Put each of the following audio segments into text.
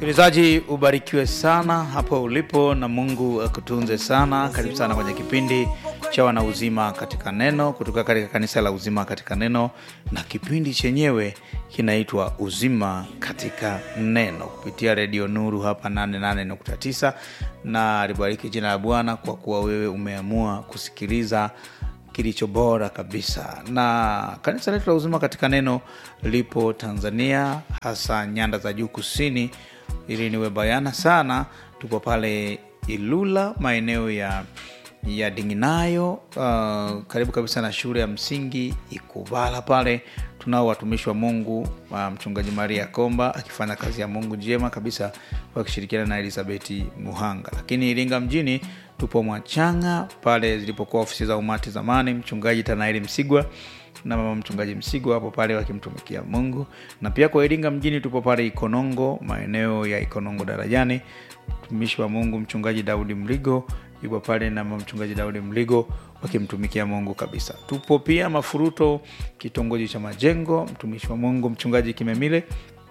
msikilizaji ubarikiwe sana hapo ulipo na mungu akutunze sana karibu sana kwenye kipindi cha wanauzima katika neno kutoka katika kanisa la uzima katika neno na kipindi chenyewe kinaitwa uzima katika neno kupitia redio nuru hapa 88.9 na libariki jina la bwana kwa kuwa wewe umeamua kusikiliza kilicho bora kabisa na kanisa letu la uzima katika neno lipo tanzania hasa nyanda za juu kusini ili niwe bayana sana tupo pale ilula maeneo ya ya dinginayo uh, karibu kabisa na shule ya msingi ikuvala pale tunao watumishi wa mungu uh, mchungaji maria komba akifanya kazi ya mungu njema kabisa wakishirikiana na elizabeti muhanga lakini iringa mjini tupo mwachanga pale zilipokuwa ofisi za umati zamani mchungaji tanaeli msigwa na mama mchungaji msigwa hapo pale wakimtumikia mungu na pia kwa iringa mjini tupo pale ikonongo maeneo ya ikonongo darajani mtumishi wa mungu mchungaji daudi mligo yupo pale na mama mchungaji daudi mligo wakimtumikia mungu kabisa tupo pia mafuruto kitongoji cha majengo mtumishi wa mungu mchungaji kimemile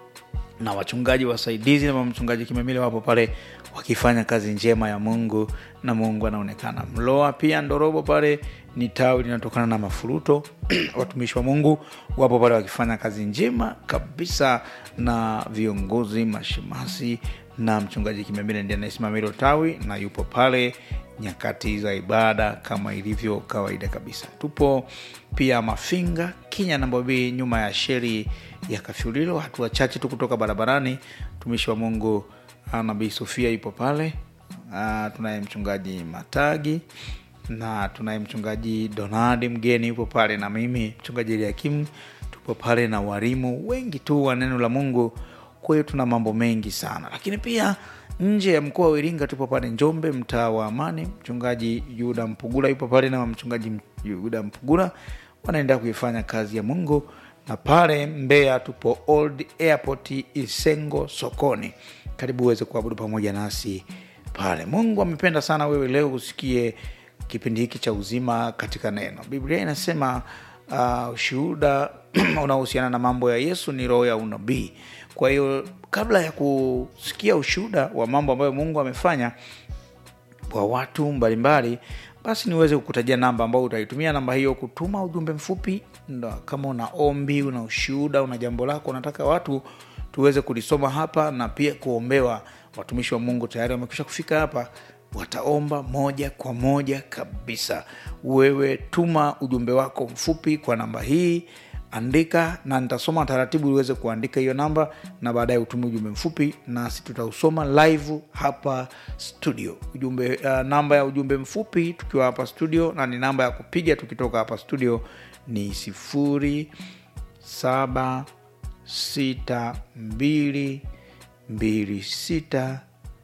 na wachungaji wasaidizi na mchungaji kimemile wapo pale wakifanya kazi njema ya mungu na mungu anaonekana mloa pia ndorobo pale ni tawi linatokana na mafuruto watumishi wa mungu wapo pale wakifanya kazi njema kabisa na viongozi mashemasi na mchungaji kimemile ndiye anayesimamia hilo tawi na yupo pale nyakati za ibada kama ilivyo kawaida kabisa tupo pia mafinga kinya nambobii nyuma ya sheri ya kafyulilo hatua chache tu kutoka barabarani mtumishi wa mungu nabii sofia yupo pale uh, tunaye mchungaji matagi na tunaye mchungaji donadi mgeni yupo pale na mimi mchungaji eliakimu tupo pale na warimu wengi tu wa neno la mungu kwa hiyo tuna mambo mengi sana lakini pia nje ya mkoa wa iringa tupo pale njombe mtaa wa amani mchungaji yuda mpugula yupo pale na mchungaji yuda mpugula wanaendelea kuifanya kazi ya mungu na pale mbeya tupo old airport isengo sokoni karibu uweze kuabudu pamoja nasi pale mungu amependa sana wewe leo usikie kipindi hiki cha uzima katika neno biblia inasema uh, ushuhuda unaohusiana na mambo ya yesu ni roho ya unabii kwa hiyo kabla ya kusikia ushuhuda wa mambo ambayo mungu amefanya kwa watu mbalimbali basi niweze kukutajia namba ambao utaitumia namba hiyo kutuma ujumbe mfupi ndo kama una ombi una ushuhuda una jambo lako unataka watu tuweze kulisoma hapa na pia kuombewa watumishi wa mungu tayari wamekwisha kufika hapa wataomba moja kwa moja kabisa wewe tuma ujumbe wako mfupi kwa namba hii andika na nitasoma taratibu uweze kuandika hiyo namba na baadaye utume ujumbe mfupi nasi tutausoma live hapa studio ujumbe uh, namba ya ujumbe mfupi tukiwa hapa studio na ni namba ya kupiga tukitoka hapa studio ni sifuri saba sita mbili mbili sita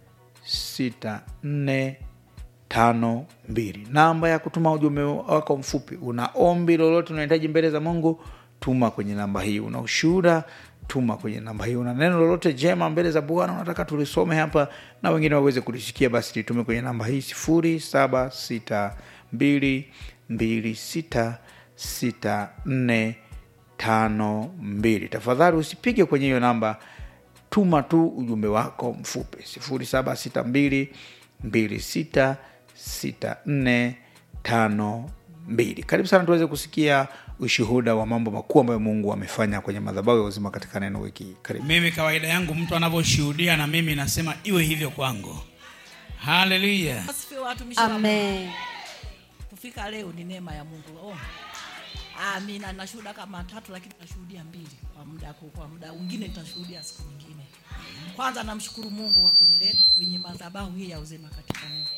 sita nne tano mbili namba ya kutuma ujumbe wako mfupi una ombi lolote unahitaji mbele za mungu tuma kwenye namba hii una ushuhuda tuma kwenye namba hii una neno lolote jema mbele za bwana unataka tulisome hapa na wengine waweze kulisikia basi litume kwenye namba hii sifuri saba sita mbili mbili sita sita nne tano mbili tafadhali usipige kwenye hiyo namba tuma tu ujumbe wako mfupi sifuri saba sita mbili mbili sita sita nne tano mbili karibu sana tuweze kusikia ushuhuda wa mambo makuu ambayo mungu amefanya kwenye madhabahu ya uzima katika neno wiki hii. karibu mimi kawaida yangu mtu anavyoshuhudia na mimi nasema iwe hivyo kwangu haleluya Asifiwe watumishi wa Mungu. Amen. Kufika leo ni neema ya Mungu. Oh. Amina, nashuhuda kama tatu lakini nashuhudia mbili kwa muda kwa muda mwingine nitashuhudia siku nyingine. Kwanza namshukuru Mungu kwa kunileta kwenye madhabahu hii ya uzima katika Mungu.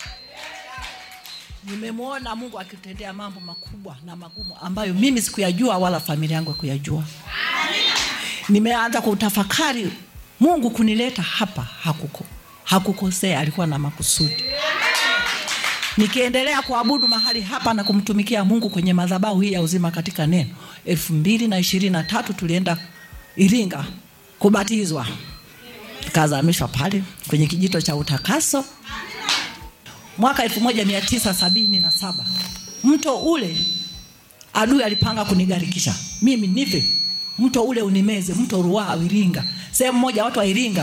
Nimemwona Mungu akitendea mambo makubwa na magumu ambayo mimi sikuyajua wala familia yangu kuyajua. Nimeanza kutafakari Mungu kunileta hapa hakuko hakukosea, alikuwa na makusudi nikiendelea kuabudu mahali hapa na kumtumikia mungu kwenye madhabahu hii ya uzima katika neno elfu mbili na ishirini na tatu tulienda iringa kubatizwa tukazamishwa pale kwenye kijito cha utakaso mwaka elfu moja mia tisa sabini na saba mto ule adui alipanga kunigarikisha mimi nife mto ule unimeze mto ruaa iringa sehemu moja watu wa iringa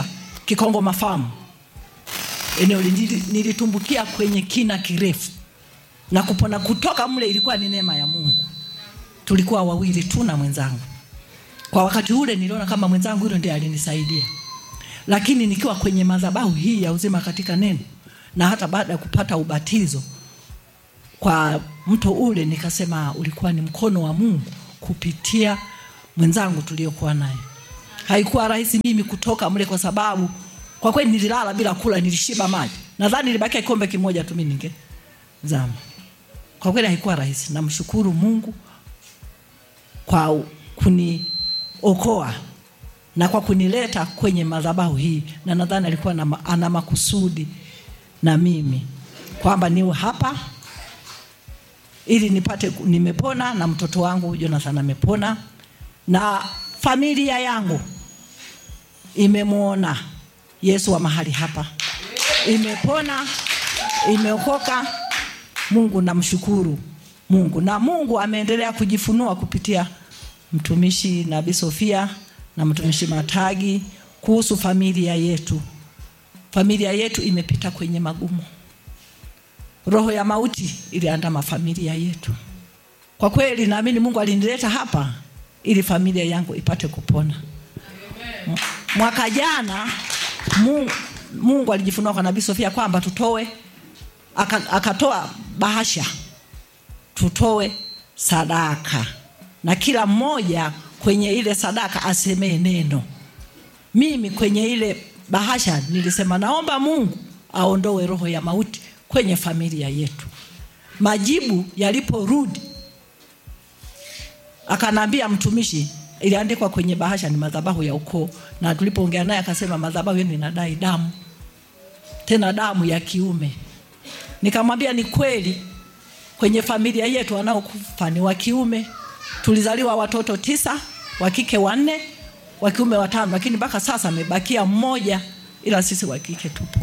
kikongo mafamu eneo lili- nilitumbukia kwenye kina kirefu na kupona kutoka mle ilikuwa ni neema ya mungu tulikuwa wawili tu na mwenzangu kwa wakati ule niliona kama mwenzangu hilo ndiye alinisaidia lakini nikiwa kwenye madhabahu hii ya uzima katika neno na hata baada ya kupata ubatizo kwa mto ule nikasema ulikuwa ni mkono wa mungu kupitia mwenzangu tuliokuwa naye haikuwa rahisi mimi kutoka mle kwa sababu kwa kweli nililala bila kula nilishiba maji nadhani nilibakia kikombe kimoja tu mimi ningezama kwa kweli haikuwa rahisi namshukuru mungu kwa kuniokoa na kwa kunileta kwenye madhabahu hii na nadhani alikuwa na, ma- ana makusudi na mimi kwamba niwe hapa ili nipate nimepona na mtoto wangu Jonathan amepona na familia yangu imemwona Yesu wa mahali hapa, imepona, imeokoka. Mungu namshukuru Mungu, na Mungu ameendelea kujifunua kupitia mtumishi Nabii Sofia na mtumishi Matagi kuhusu familia yetu. Familia yetu imepita kwenye magumu, roho ya mauti iliandama familia yetu. Kwa kweli naamini Mungu alinileta hapa ili familia yangu ipate kupona. M- Mwaka jana Mungu, Mungu alijifunua kwa Nabii Sofia kwamba tutoe aka- akatoa bahasha tutoe sadaka na kila mmoja kwenye ile sadaka asemee neno. Mimi kwenye ile bahasha nilisema naomba Mungu aondoe roho ya mauti kwenye familia yetu. Majibu yaliporudi akanambia mtumishi, iliandikwa kwenye bahasha ni madhabahu ya ukoo, na tulipoongea naye akasema madhabahu yenu inadai damu, tena damu ya kiume. Nikamwambia ni kweli, kwenye familia yetu wanaokufa ni wa kiume. Tulizaliwa watoto tisa, wa kike wanne, wa kiume watano, lakini mpaka sasa amebakia mmoja, ila sisi wa kike tupo.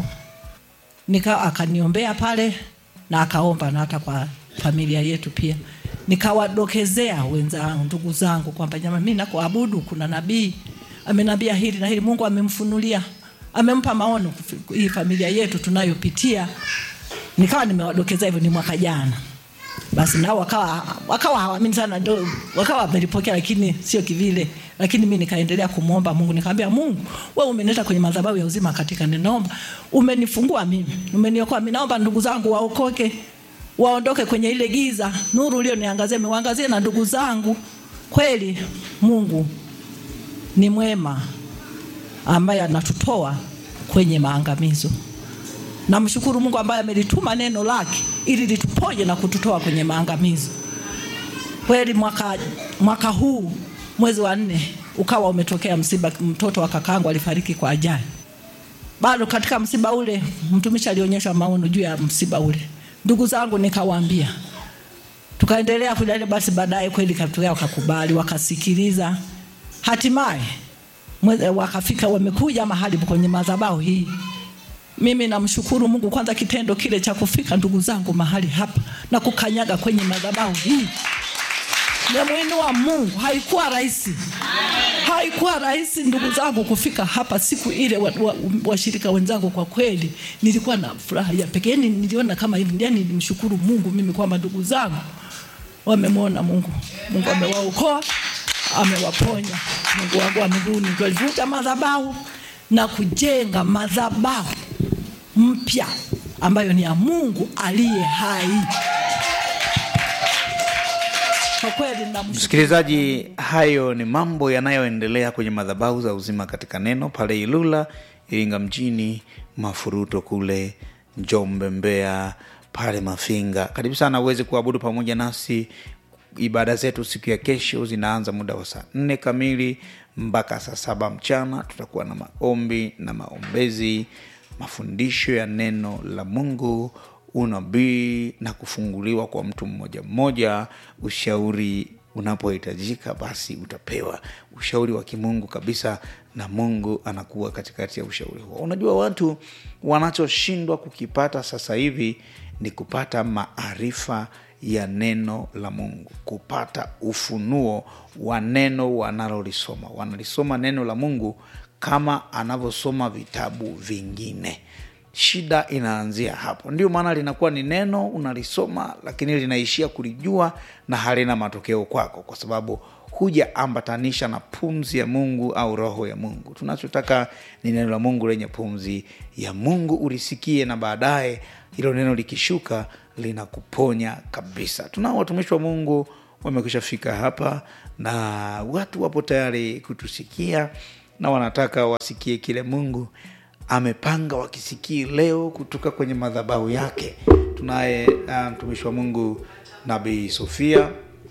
Nika akaniombea pale na akaomba na hata kwa familia yetu pia. Nikawadokezea wenzangu, ndugu zangu kwamba jamani, mimi nakoabudu kuna nabii amenambia hili na hili, Mungu amemfunulia, amempa maono kufi- hii familia yetu tunayopitia. Nikawa nimewadokezea hivyo, ni mwaka jana basi nao wakawa wakawa hawaamini sana, ndio wakawa wamelipokea, lakini sio kivile. Lakini mimi nikaendelea kumwomba Mungu, nikamwambia Mungu, wewe umenileta kwenye madhabahu ya uzima katika neno, naomba umenifungua mimi, umeniokoa mimi, naomba ndugu zangu waokoke, waondoke kwenye ile giza, nuru ulioniangazia miwangazie na ndugu zangu. Kweli Mungu ni mwema, ambaye anatutoa kwenye maangamizo. Namshukuru Mungu ambaye amelituma neno lake ili lituponye na kututoa kwenye maangamizo. Kweli mwaka, mwaka huu mwezi wa nne ukawa umetokea msiba, mtoto wa kakangu alifariki kwa ajali. Bado katika msiba ule mtumishi alionyesha maono juu ya msiba ule, ndugu zangu nikawaambia, tukaendelea kujadili. Basi baadaye kweli katokea, wakakubali, wakasikiliza, hatimaye mweze- wakafika, wamekuja mahali kwenye madhabahu hii mimi namshukuru Mungu kwanza, kitendo kile cha kufika ndugu zangu mahali hapa na kukanyaga kwenye madhabahu hii namwinua Mungu. Haikuwa rahisi, haikuwa rahisi ndugu zangu kufika hapa siku ile. Washirika wa, washirika wenzangu, kwa kweli nilikuwa na furaha ya pekee, yani niliona kama hivi, yani nimshukuru Mungu mimi kwamba ndugu zangu wamemwona Mungu. Mungu amewaokoa, amewaponya. Mungu wangu wa mbinguni ndio alivunja madhabahu na kujenga madhabahu mpya ambayo ni ya Mungu aliye hai. Kwa kweli namshukuru Msikilizaji, hayo ni mambo yanayoendelea kwenye madhabahu za uzima katika neno pale Ilula, Iringa mjini, Mafuruto kule Njombe, Mbeya, pale Mafinga. Karibu sana uweze kuabudu pamoja nasi. Ibada zetu siku ya kesho zinaanza muda wa saa nne kamili mpaka saa saba mchana. Tutakuwa na maombi na maombezi, mafundisho ya neno la Mungu unabii na kufunguliwa kwa mtu mmoja mmoja. Ushauri unapohitajika, basi utapewa ushauri wa kimungu kabisa, na Mungu anakuwa katikati ya ushauri huo. Unajua, watu wanachoshindwa kukipata sasa hivi ni kupata maarifa ya neno la Mungu, kupata ufunuo wa neno wanalolisoma. Wanalisoma neno la Mungu kama anavyosoma vitabu vingine shida inaanzia hapo ndio maana linakuwa ni neno unalisoma lakini linaishia kulijua na halina matokeo kwako kwa sababu hujaambatanisha na pumzi ya mungu au roho ya mungu tunachotaka ni neno la mungu lenye pumzi ya mungu ulisikie na baadaye hilo neno likishuka linakuponya kabisa tunao watumishi wa mungu wamekwisha fika hapa na watu wapo tayari kutusikia na wanataka wasikie kile mungu amepanga wakisikie leo kutoka kwenye madhabahu yake tunaye uh, mtumishi wa mungu nabii sofia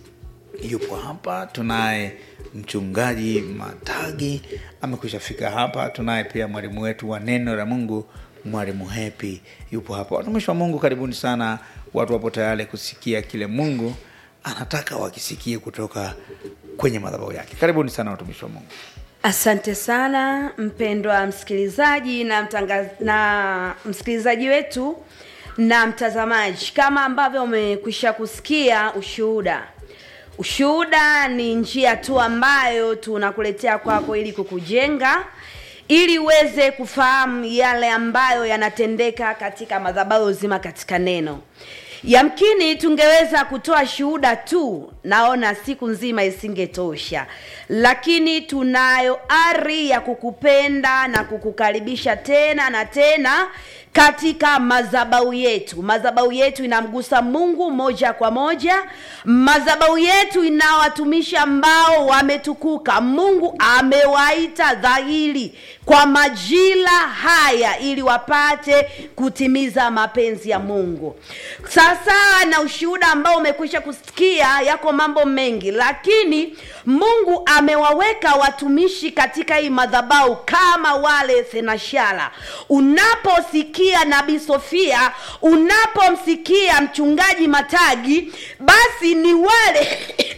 yupo hapa tunaye mchungaji matagi amekwisha fika hapa tunaye pia mwalimu wetu wa neno la mungu mwalimu hepi yupo hapa watumishi wa mungu karibuni sana watu wapo tayari kusikia kile mungu anataka wakisikie kutoka kwenye madhabahu yake karibuni sana watumishi wa mungu asante sana mpendwa msikilizaji na, mtanga, na msikilizaji wetu na mtazamaji kama ambavyo umekwisha kusikia ushuhuda ushuhuda ni njia tu ambayo tunakuletea kwako ili kukujenga ili uweze kufahamu yale ambayo yanatendeka katika madhabahu uzima katika neno yamkini tungeweza kutoa shuhuda tu naona siku nzima isingetosha lakini tunayo ari ya kukupenda na kukukaribisha tena na tena katika madhabau yetu madhabau yetu inamgusa mungu moja kwa moja madhabau yetu ina watumishi ambao wametukuka mungu amewaita dhahiri kwa majira haya ili wapate kutimiza mapenzi ya mungu sasa na ushuhuda ambao umekwisha kusikia yako mambo mengi lakini mungu amewaweka watumishi katika hii madhabau kama wale senashara unaposikia nabii sofia unapomsikia mchungaji matagi basi ni wale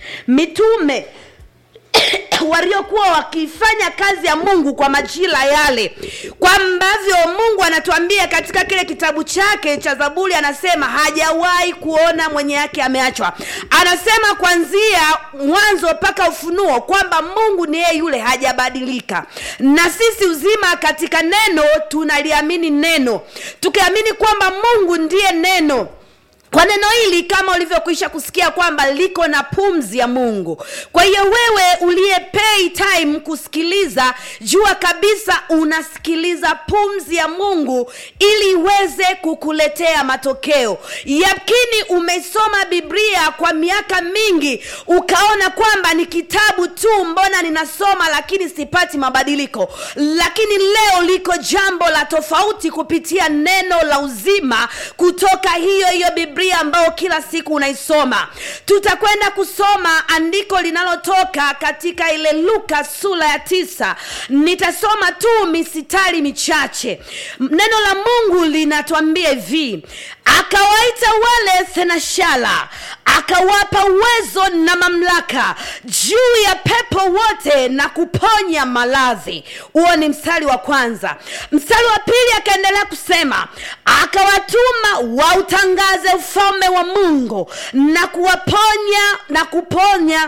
mitume waliokuwa wakifanya kazi ya mungu kwa majira yale kwa ambavyo mungu anatuambia katika kile kitabu chake cha zaburi anasema hajawahi kuona mwenye yake ameachwa anasema kwanzia mwanzo mpaka ufunuo kwamba mungu ni yeye yule hajabadilika na sisi uzima katika neno tunaliamini neno tukiamini kwamba mungu ndiye neno kwa neno hili kama ulivyokwisha kusikia kwamba liko na pumzi ya mungu kwa hiyo wewe uliye pay time kusikiliza jua kabisa unasikiliza pumzi ya mungu ili iweze kukuletea matokeo yamkini umesoma biblia kwa miaka mingi ukaona kwamba ni kitabu tu mbona ninasoma lakini sipati mabadiliko lakini leo liko jambo la tofauti kupitia neno la uzima kutoka hiyo hiyo biblia ambayo kila siku unaisoma tutakwenda kusoma andiko linalotoka katika ile luka sura ya tisa nitasoma tu misitari michache neno la mungu linatwambia hivi akawaita wale senashara akawapa uwezo na mamlaka juu ya pepo wote na kuponya maradhi huo ni mstari wa kwanza mstari wa pili akaendelea kusema akawatuma wautangaze ufalme wa mungu na kuwaponya na kuponya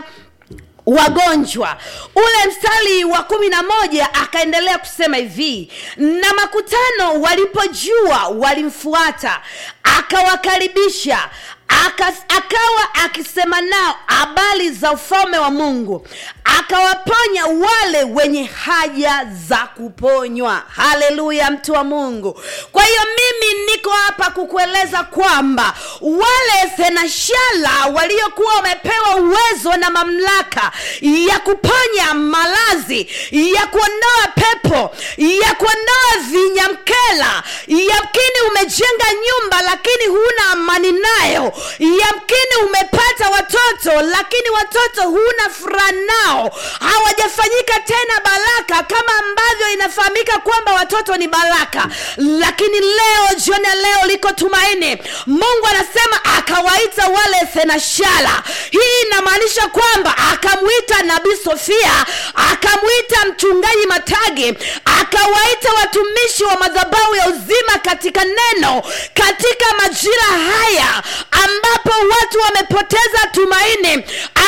wagonjwa ule mstari wa kumi na moja akaendelea kusema hivi na makutano walipojua walimfuata akawakaribisha Aka, akawa akisema nao habari za ufalme wa mungu akawaponya wale wenye haja za kuponywa haleluya mtu wa mungu kwa hiyo mimi niko hapa kukueleza kwamba wale senashara waliokuwa wamepewa uwezo na mamlaka ya kuponya malazi ya kuondoa pepo ya kuondoa vinyamkela yamkini umejenga nyumba lakini huna amani nayo yamkini umepata watoto lakini watoto huna furaha nao hawajafanyika tena baraka kama ambavyo inafahamika kwamba watoto ni baraka lakini leo jioni ya leo liko tumaini mungu anasema akawaita wale senashara hii inamaanisha kwamba akamwita nabii sofia akamwita mchungaji matagi akawaita watumishi wa madhabahu ya uzima katika neno katika majira haya ambapo watu wamepoteza tumaini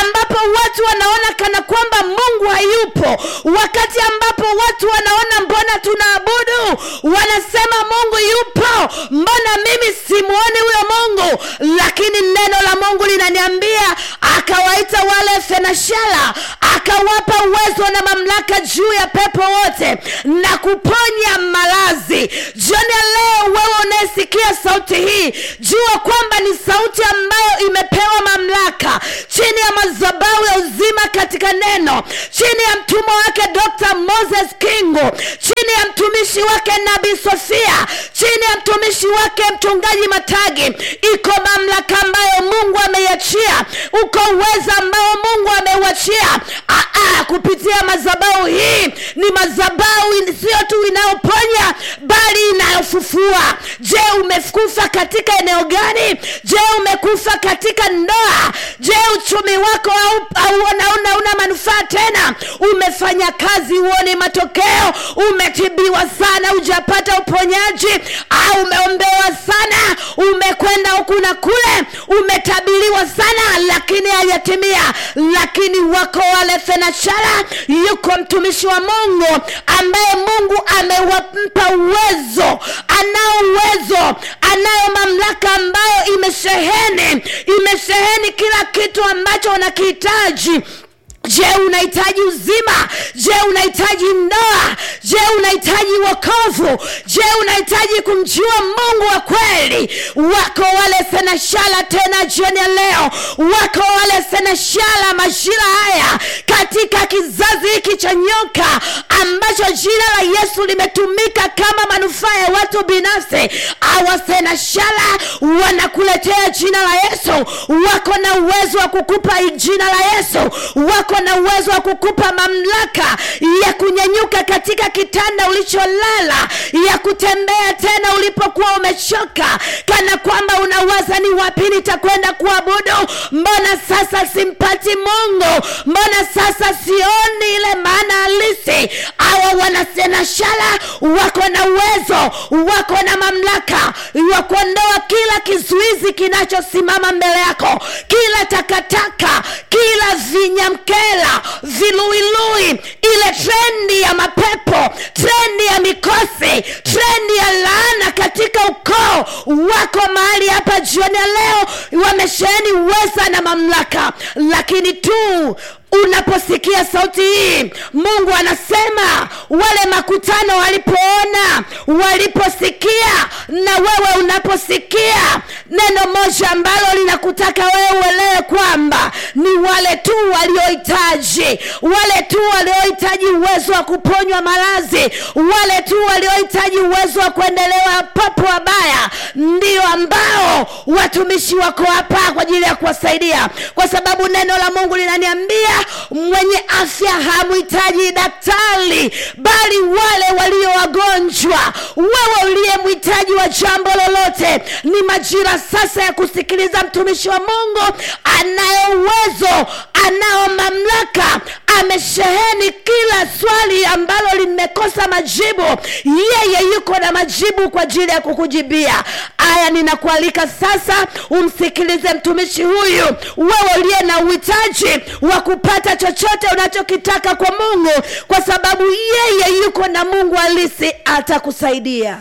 ambapo watu wanaona kana kwamba mungu hayupo wakati ambapo watu wanaona mbona tunaabudu wanasema mungu yupo mbona mimi simuoni huyo mungu lakini neno la mungu linaniambia akawaita wale thenashara akawapa uwezo na mamlaka juu ya pepo wote na kuponya malazi jioni ya leo wewe unayesikia sauti hii jua kwamba ni sauti ambayo imepewa mamlaka chini ya madhabahu ya uzima katika neno chini ya mtumwa wake dr moses kingo chini ya mtumishi wake nabii sofia chini ya mtumishi wake mchungaji matagi iko mamlaka ambayo mungu ameiachia uko uweza ambao mungu ameuachia Aa, kupitia madhabahu hii ni madhabahu in- sio tu inayoponya bali inayofufua je umekufa katika eneo gani je umekufa katika ndoa je uchumi wako au, au unaona una manufaa tena umefanya kazi huoni matokeo umetibiwa sana hujapata uponyaji au umeombewa sana umekwenda huku na kule umetabiriwa sana lakini hajatimia lakini wako wale thenashara yuko mtumishi wa mungu ambaye mungu amewampa uwezo anao uwezo anayo mamlaka ambayo imesheheni imesheheni kila kitu ambacho unakihitaji je unahitaji uzima je unahitaji ndoa je unahitaji wokovu je unahitaji kumjua mungu wa kweli wako wale senashala tena jioni ya leo wako wale senashala majira haya katika kizazi hiki cha nyoka ambacho jina la yesu limetumika kama manufaa ya watu binafsi awasenashala wanakuletea jina la yesu wako na uwezo wa kukupa jina la yesu wako na uwezo wa kukupa mamlaka ya kunyanyuka katika kitanda ulicholala ya kutembea tena ulipokuwa umechoka kana kwamba unawaza ni wapi nitakwenda kuabudu mbona sasa simpati mungu mbona sasa sioni ile maana halisi awa wanasenashala wako na uwezo wako na mamlaka wa kuondoa kila kizuizi kinachosimama mbele yako kila takataka kila vinyamkela viluilui ile trendi ya mapepo trendi ya mikosi trendi ya laana katika ukoo wako mahali hapa jioni ya leo wamesheheni uweza na mamlaka lakini tu unaposikia sauti hii mungu anasema wale makutano walipoona waliposikia na wewe unaposikia neno moja ambalo linakutaka wewe uelewe kwamba ni wale tu waliohitaji wale tu waliohitaji uwezo wa kuponywa maradhi wale tu waliohitaji uwezo wa kuendelewa papo wabaya ndio ambao watumishi wako hapa kwa ajili ya kuwasaidia kwa sababu neno la mungu linaniambia mwenye afya hamhitaji daktari bali wale walio wagonjwa wewe uliye mhitaji wa jambo lolote ni majira sasa ya kusikiliza mtumishi wa mungu anayo uwezo anao mamlaka amesheheni kila swali ambalo limekosa majibu yeye yuko na majibu kwa ajili ya kukujibia aya ninakualika sasa umsikilize mtumishi huyu wewe uliye na uhitaji wa kupata chochote unachokitaka kwa mungu kwa sababu yeye yuko na mungu halisi atakusaidia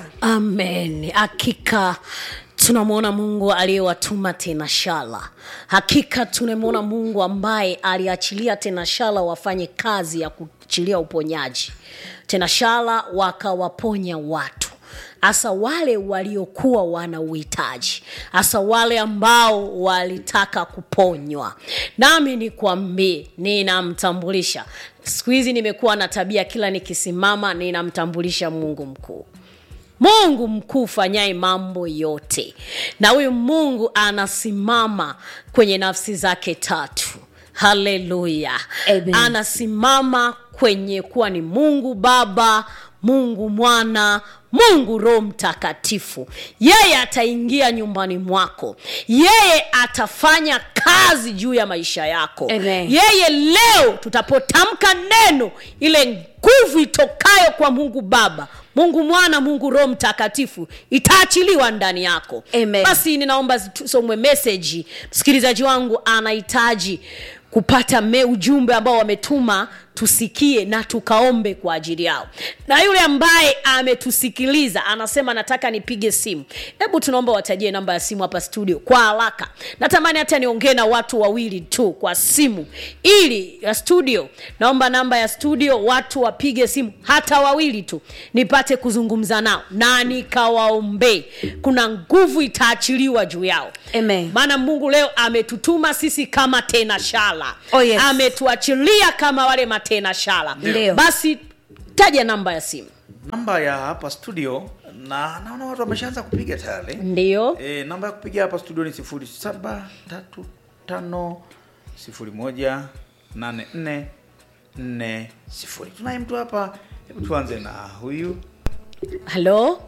amen hakika tunamwona mungu aliyewatuma tenashala hakika tunamwona mungu ambaye aliachilia tenashala wafanye kazi ya kuachilia uponyaji tenashala wakawaponya watu hasa wale waliokuwa wana uhitaji hasa wale ambao walitaka kuponywa nami nikwambie ninamtambulisha siku hizi nimekuwa na tabia kila nikisimama ninamtambulisha mungu mkuu mungu mkuu fanyaye mambo yote na huyu mungu anasimama kwenye nafsi zake tatu haleluya Amen. anasimama kwenye kuwa ni mungu baba mungu mwana mungu roho mtakatifu yeye ataingia nyumbani mwako yeye atafanya kazi juu ya maisha yako Amen. yeye leo tutapotamka neno ile nguvu itokayo kwa mungu baba mungu mwana mungu roho mtakatifu itaachiliwa ndani yako Amen. basi ninaomba tusomwe meseji msikilizaji wangu anahitaji kupata me ujumbe ambao wametuma tusikie na tukaombe kwa ajili yao na yule ambaye ametusikiliza anasema nataka nipige simu hebu tunaomba watajie namba ya simu hapa studio kwa haraka natamani hata niongee na watu wawili tu kwa simu ili ya studio naomba namba ya studio watu wapige simu hata wawili tu nipate kuzungumza nao na nikawaombee kuna nguvu itaachiliwa juu yao Amen. maana mungu leo ametutuma sisi kama tena shala Oh, yes. ametuachilia kama wale matena shala Ndio. basi taja namba ya simu namba ya hapa studio na naona watu wameshaanza kupiga tayari ndio e, namba ya kupiga hapa studio ni sifuri saba tatu tano sifuri moja nane nne nne sifuri tunaye mtu hapa hebu tuanze na huyu halo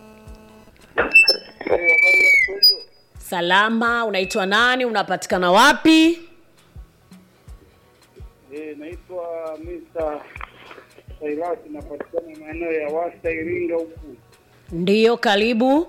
salama unaitwa nani unapatikana wapi Eh, naitwa Mr. Sairati napatikana maeneo ya Wasta Iringa huku. ndiyo karibu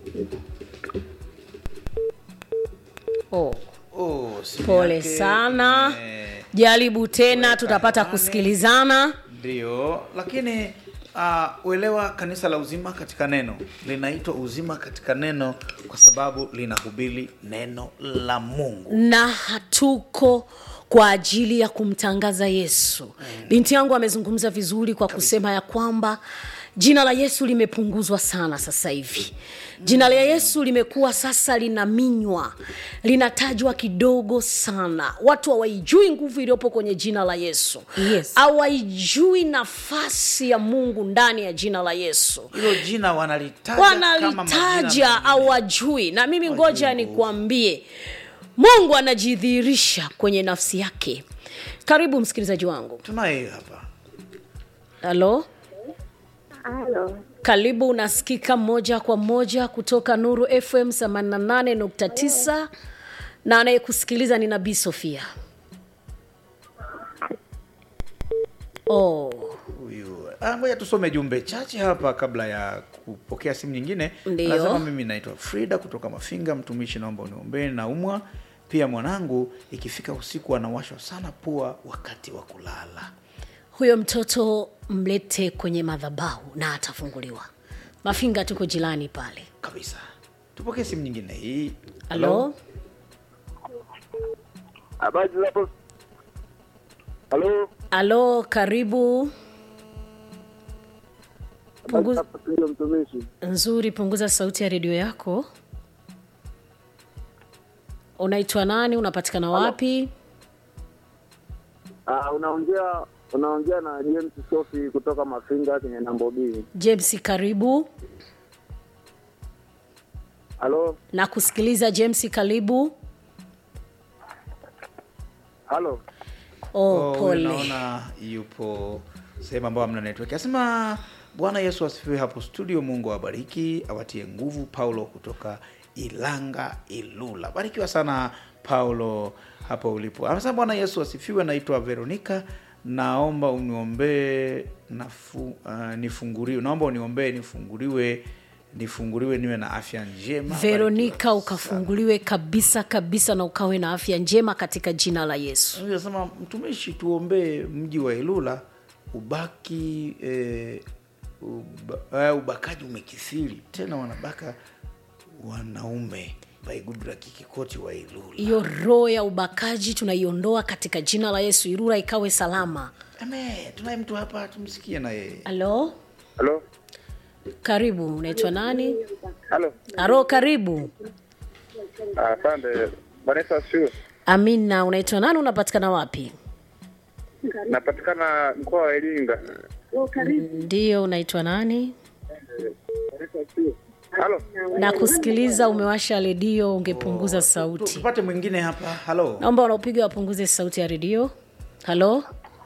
oh, oh, simu pole yake sana ime- jaribu tena Weka tutapata nane. kusikilizana ndio lakini uh, uelewa kanisa la uzima katika neno linaitwa uzima katika neno kwa sababu linahubiri neno la mungu na hatuko kwa ajili ya kumtangaza yesu binti yangu amezungumza vizuri kwa kusema ya kwamba jina la yesu limepunguzwa sana sasa hivi jina la yesu limekuwa sasa linaminywa linatajwa kidogo sana watu hawaijui nguvu iliyopo kwenye jina la yesu Yes. hawaijui nafasi ya mungu ndani ya jina la yesu hilo jina wanalitaja kama majina wanalitaja mengine. au wajui na mimi ngoja Wajui nguvu. nikuambie mungu anajidhihirisha kwenye nafsi yake karibu msikilizaji wangu tunaye hapa halo Halo, karibu unasikika moja kwa moja kutoka nuru fm 88.9 na anayekusikiliza ni nabii sofia oh. huyu Ah, ngoja tusome jumbe chache hapa kabla ya kupokea simu nyingine Ndiyo. anasema mimi naitwa frida kutoka mafinga mtumishi naomba uniombee naumwa pia mwanangu ikifika usiku anawashwa sana pua wakati wa kulala huyo mtoto mlete kwenye madhabahu na atafunguliwa mafinga tuko jirani pale kabisa tupokee simu nyingine hii halo Habari za hapo? Halo? halo karibu Habari Punguza- za hapo studio mtumishi? nzuri punguza sauti ya redio yako unaitwa nani unapatikana wapi Ah, unaongea unaongea na James Sofi kutoka Mafinga kwenye nambo B. james karibu Halo? na kusikiliza james karibu Halo? oh, Oh, huyu pole naona yupo sehemu ambayo hamna network asema bwana yesu asifiwe hapo studio mungu awabariki awatie nguvu paulo kutoka ilanga ilula barikiwa sana paulo hapo ulipo anasema bwana yesu asifiwe naitwa veronika naomba uniombee nafu, uh, nifunguriwe naomba uniombee nifunguliwe nifunguliwe niwe na afya njema veronika Barikiwa ukafunguliwe kabisa kabisa na ukawe na afya njema katika jina la yesu Anasema mtumishi, tuombee mji wa Ilula ubaki eh, uba, eh, ubakaji umekithiri tena, wanabaka wanaume by Goodluck Kikoti wa Ilula. hiyo roho ya ubakaji tunaiondoa katika jina la yesu irura ikawe salama Amen. Tunaye mtu hapa, tumsikie na yeye. halo Halo? karibu unaitwa nani Halo? aro karibu Ah, Asante. Vanessa asifiwe. amina unaitwa nani unapatikana wapi Napatikana mkoa wa Iringa. ndiyo unaitwa nani Halo? na kusikiliza umewasha redio ungepunguza Tu- sauti Tupate mwingine hapa. Halo. naomba wanaopiga wapunguze sauti ya redio halo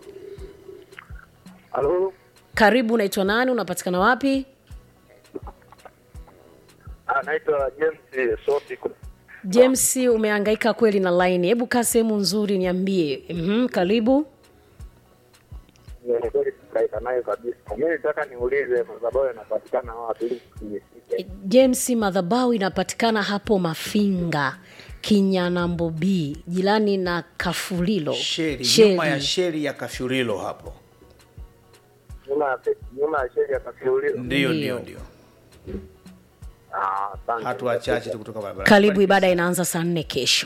Halo? karibu unaitwa nani unapatikana wapi Ah, naitwa James Sofi. james umehangaika kweli na laini hebu kaa sehemu nzuri niambie mm karibu Ni kweli tukaika nayo kabisa. Mimi nataka niulize madhabahu yanapatikana wapi ili nisije. james madhabau inapatikana hapo mafinga kinyanambo b jirani na kafulilo sheri Sheri. nyuma ya sheri ya kafyurilo hapo nyuma ya fe- nyuma ya sheri ya kafiulio. ndio Ndio. ndio ndio Ah, asante. hatua chache tu kutoka barabara karibu ibada inaanza saa nne kesho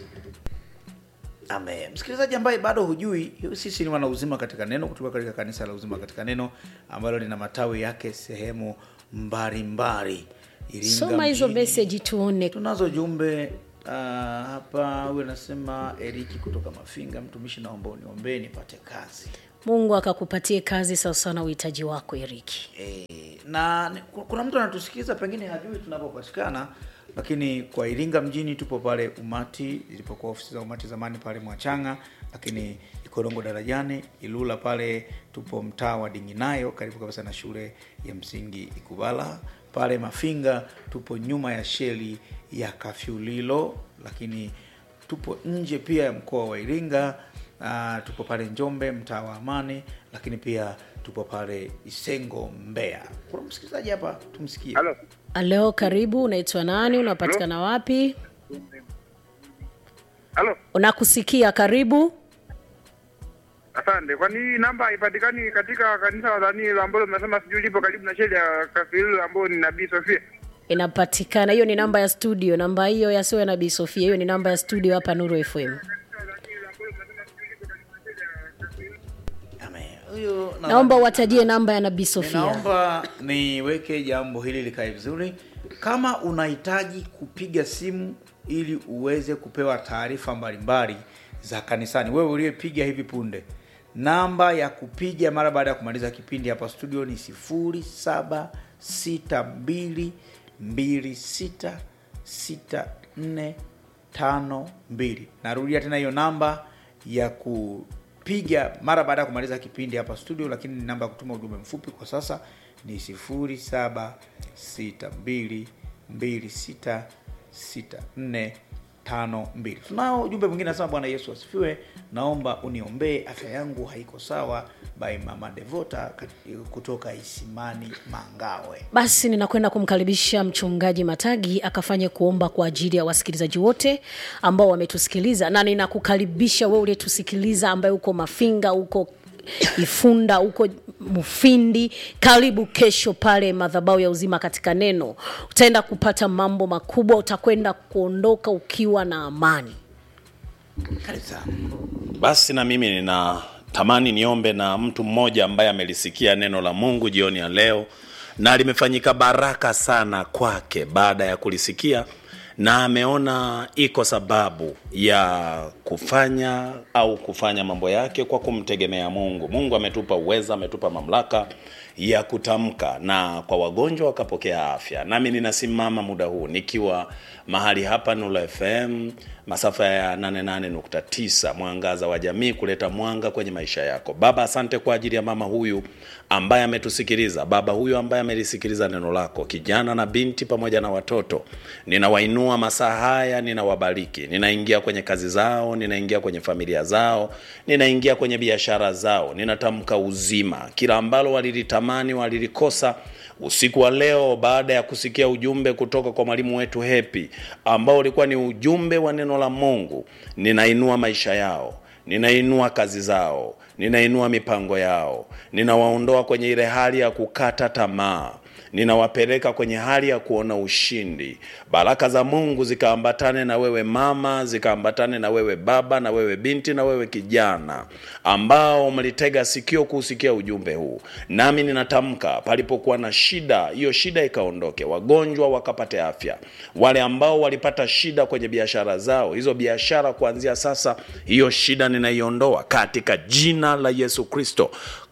Amen. Msikilizaji ambaye bado hujui, sisi ni wana uzima katika neno kutoka katika kanisa la uzima katika neno ambalo lina matawi yake sehemu mbalimbali. Iringa soma hizo mjini. meseji tuone Tunazo jumbe uh, hapa. Huyu anasema Eriki kutoka Mafinga, mtumishi, naomba uniombee nipate kazi. mungu akakupatie kazi sawasawa na uhitaji wako eriki E, na ni- ku- kuna mtu anatusikiliza pengine hajui tunapopatikana, lakini kwa Iringa mjini tupo pale Umati, ilipokuwa ofisi za Umati zamani pale Mwachanga, lakini Ikorongo darajani, Ilula pale tupo mtaa wa Dinginayo, karibu kabisa na shule ya msingi Ikubala. Pale Mafinga tupo nyuma ya sheli ya Kafyulilo, lakini tupo nje pia ya mkoa wa Iringa. Uh, tupo pale Njombe mtaa wa Amani, lakini pia tupo pale Isengo Mbeya. Kuna msikilizaji hapa, tumsikie. Halo. leo karibu unaitwa nani unapatikana wapi Halo. unakusikia karibu Asante. Kwani hii namba haipatikani katika kanisa la Dani ambalo mnasema sijui lipo karibu na sheli ya Kafiri ambayo ni Nabii Sofia? inapatikana hiyo ni namba ya studio namba hiyo yasiyo ya nabii sofia hiyo ni namba ya studio hapa nuru fm Amen. Huyo na- naomba uwatajie namba ya nabii sofia Ninaomba niweke jambo hili likae vizuri. Kama unahitaji kupiga simu ili uweze kupewa taarifa mbalimbali za kanisani, wewe uliyepiga hivi punde, namba ya kupiga mara baada ya kumaliza kipindi hapa studio ni 0762266452. Narudia tena hiyo namba ya kupiga mara baada ya kumaliza kipindi hapa studio, lakini ni namba ya kutuma ujumbe mfupi kwa sasa ni 0762266452. Tunao ujumbe mwingine nasema, Bwana Yesu asifiwe, naomba uniombee, afya yangu haiko sawa, by Mama Devota kat- kutoka Isimani Mangawe. basi ninakwenda kumkaribisha mchungaji matagi akafanye kuomba kwa ajili ya wasikilizaji wote ambao wametusikiliza na ninakukaribisha wewe uliyetusikiliza ambaye uko mafinga uko ifunda uko mufindi karibu kesho pale madhabau ya uzima katika neno utaenda kupata mambo makubwa utakwenda kuondoka ukiwa na amani Karibu sana. basi na mimi ninatamani niombe na mtu mmoja ambaye amelisikia neno la mungu jioni ya leo na limefanyika baraka sana kwake baada ya kulisikia na ameona iko sababu ya kufanya au kufanya mambo yake kwa kumtegemea mungu mungu ametupa uweza ametupa mamlaka ya kutamka na kwa wagonjwa wakapokea afya nami ninasimama muda huu nikiwa mahali hapa nula fm masafa ya 88.9 mwangaza wa jamii kuleta mwanga kwenye maisha yako baba asante kwa ajili ya mama huyu ambaye ametusikiliza baba huyu ambaye amelisikiliza neno lako kijana na binti pamoja na watoto ninawainua masaa haya ninawabariki ninaingia kwenye kazi zao ninaingia kwenye familia zao ninaingia kwenye biashara zao ninatamka uzima kila ambalo walilitamani walilikosa usiku wa leo baada ya kusikia ujumbe kutoka kwa mwalimu wetu hepi ambao ulikuwa ni ujumbe wa neno la mungu ninainua maisha yao ninainua kazi zao ninainua mipango yao ninawaondoa kwenye ile hali ya kukata tamaa ninawapeleka kwenye hali ya kuona ushindi baraka za mungu zikaambatane na wewe mama zikaambatane na wewe baba na wewe binti na wewe kijana ambao mlitega sikio kuusikia ujumbe huu nami ninatamka palipokuwa na shida hiyo shida ikaondoke wagonjwa wakapate afya wale ambao walipata shida kwenye biashara zao hizo biashara kuanzia sasa hiyo shida ninaiondoa katika jina la yesu kristo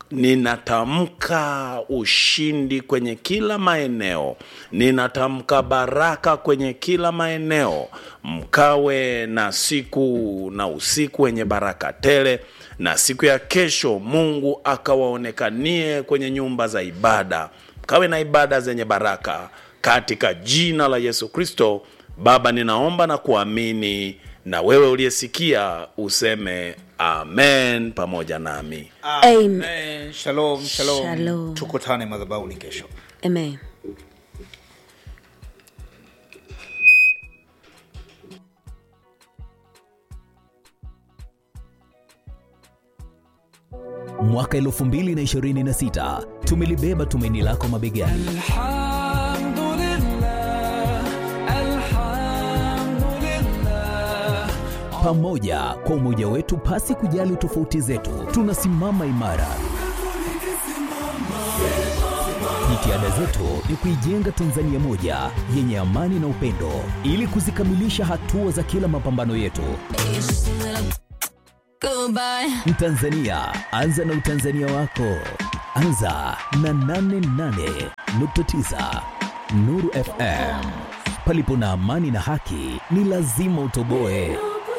ninatamka ushindi kwenye kila maeneo ninatamka baraka kwenye kila maeneo mkawe na siku na usiku wenye baraka tele na siku ya kesho mungu akawaonekanie kwenye nyumba za ibada mkawe na ibada zenye baraka katika jina la yesu kristo baba ninaomba na kuamini na wewe uliyesikia useme amen pamoja nami Amen. Amen. Shalom, shalom. Shalom. Tukutane madhabahuni kesho. Amen. mwaka 2026 tumelibeba tumaini lako mabegani pamoja kwa umoja wetu pasi kujali tofauti zetu tunasimama imara jitihada zetu ni kuijenga tanzania moja yenye amani na upendo ili kuzikamilisha hatua za kila mapambano yetu mtanzania anza na utanzania wako anza na 88.9 nuru fm palipo na amani na haki ni lazima utoboe